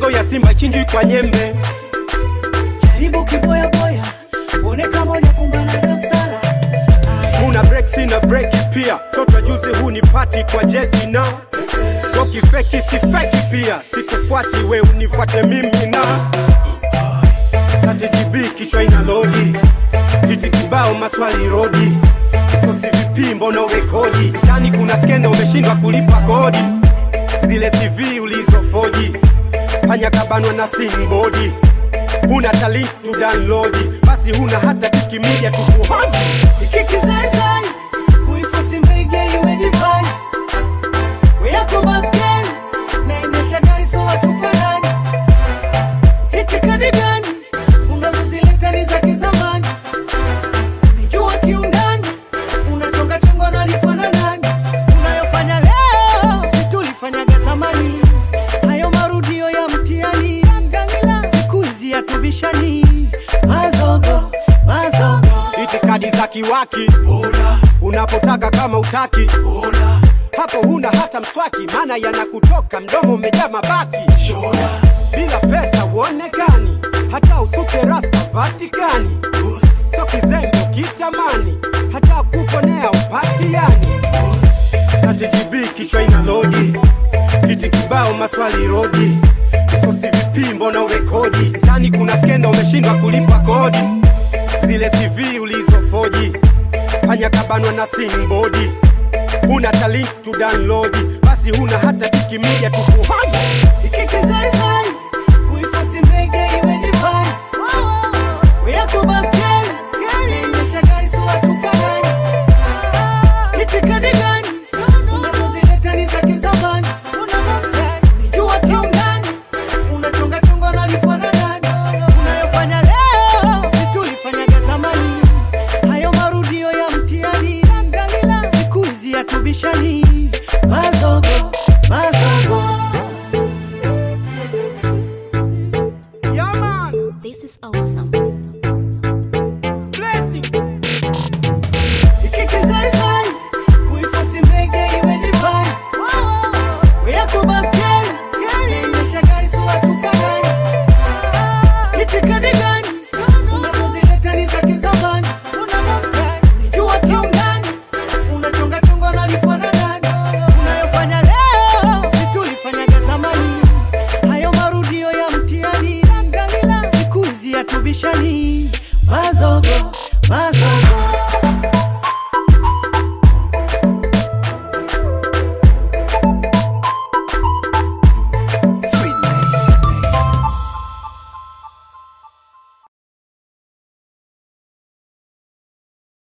shingo ya simba chinjwi kwa nyembe jaribu kiboya boya uone kama hujakumbana na msala una breaks na breki pia toto juzi huu ni pati kwa jeti na wakifeki si feki pia sikufuati we unifuate mimi na KTGB kichwa ina lodi hiti kibao maswali rodi sosi vipi mbona urekodi ndani kuna skenda umeshindwa kulipa kodi zile CV ulizofoji panya kabanwa na simbodi huna talent to download basi huna hata kikimidia tukuhoji ikikizaizai kuifosi mbege iwe divai weyako baskeli naendesha gari so hatufanani itikadi gani unazozileta ni za kizamani nijua kiundani unachongachongwa nalipwa na nani unayofanya leo situlifanyaga zamani hayo marudio ya mtiani angalila siku hizi yatubishani mazogo mazogo itikadi za kiwaki unapotaka kama utaki hapo huna hata mswaki maana yanakutoka mdomo umejaa mabaki bila pesa uonekani hata usuke rasta vatikani so kizembe kitamani hata kuponea upati yani KTGB kichwa ina loji kiti kibao maswali rodi sosi vipi mbona urekodi ndani kuna skenda umeshindwa kulipa kodi zile CV ulizofoji panya kabanwa na simbodi huna talent to download basi huna hata kikimidia tukuhoji ikikizaizai kuifosi mbege iwe divai weyako baskeli naendesha gari so hatufanani itikadi gani unazozileta ni za kizamani nijua kiundani unachongachongwa nalipwa na nani unayofanya leo situlifanyaga zamani hayo marudio ya mtiani angalila siku hizi yatubishani mazogo mazogo yeah man This is awesome. blessing ikikizaizai kuifosi mbege iwe divai weyako baskeli naendesha gari so hatufanani itikadi gani unazozileta ni za kizamani nijua kiundani unachongachongwa nalipwa na nani unayofanya leo situlifanyaga zamani hayo marudio ya mtiani angalila siku hizi yatubishani mazogo mazogo